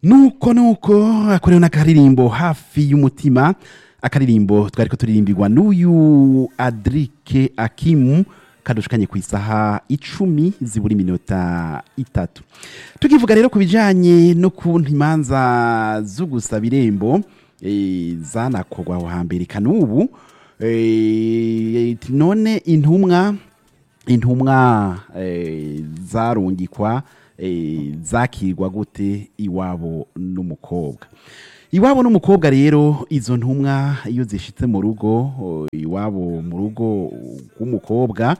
nuko nuko akorewe n'akaririmbo hafi y'umutima akaririmbo twari ko turirimbirwa n'uyu adrike akimu kadushukanye ku isaha icumi zibura iminota itatu tukivuga rero ku bijyanye n'ukuntu imanza zo gusaba irembo eh, zanakorwa aho hambere kanubu eh, none intumwa intumwa eh, zarungikwa eh, zakirwa gute iwabo n'umukobwa iwabo n'umukobwa rero izo ntumwa iyo zishitse mu rugo o, iwabo mu rugo rw'umukobwa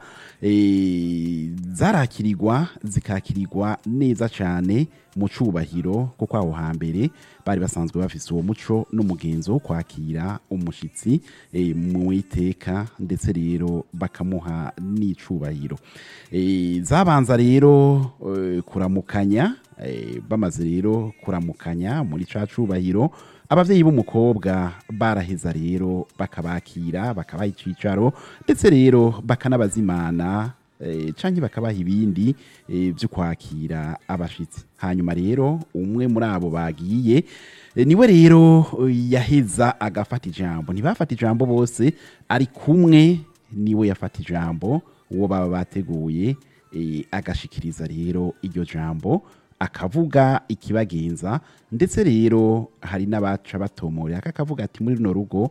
eh, zarakirirwa zikakirirwa neza cyane mu cubahiro kuko aho hambere bari basanzwe bafise uwo muco n'umugenzo wo kwakira umushitsi eh, mu iteka ndetse rero bakamuha n'icubahiro Eh, zabanza rero eh, kuramukanya eh, bamaze rero kuramukanya muri ca cubahiro abavyeyi b'umukobwa baraheza rero bakabakira bakabaha icicaro ndetse rero bakanabazimana eh, canke bakabaha ibindi eh, vyo kwakira abashitsi hanyuma rero umwe muri abo bagiye eh, niwe rero eh, yaheza agafata ijambo ntibafata ijambo bose ari kumwe niwe yafata ijambo uwo baba bateguye eh, agashikiriza rero iryo jambo akavuga ikibagenza ndetse rero hari n'abaca batomorera akavuga ati muri runo rugo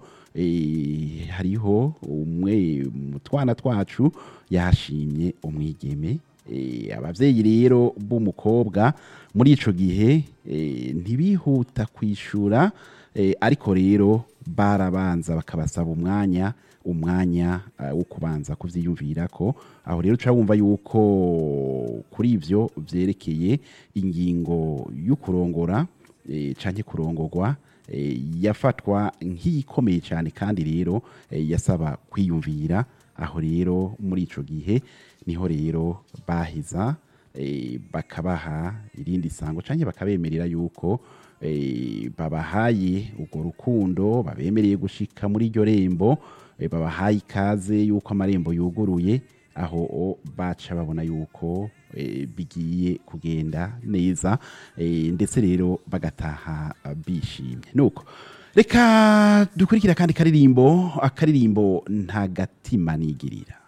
eh, hariho umwe mu twana twacu yashimye umwigeme Eh, abavyeyi rero b'umukobwa muri ico gihe eh, ntibihuta kwishura eh, ariko rero barabanza bakabasaba umwanya umwanya uh, wo kubanza kuvyiyumvirako aho rero uca wumva yuko kuri ivyo vyerekeye ingingo y'ukurongora eh, canke kurongorwa eh, yafatwa nk'iyikomeye cyane kandi rero eh, yasaba kwiyumvira aho rero muri ico gihe niho rero baheza eh, bakabaha irindi sango canke bakabemerera yuko eh, babahaye urwo rukundo babemereye gushika muri iryo rembo eh, babahaye ikaze yuko amarembo yuguruye aho o baca babona yuko eh, bigiye kugenda neza eh, ndetse rero bagataha ah, bishimye nuko reka dukurikira kandi karirimbo akaririmbo nta gatima nigirira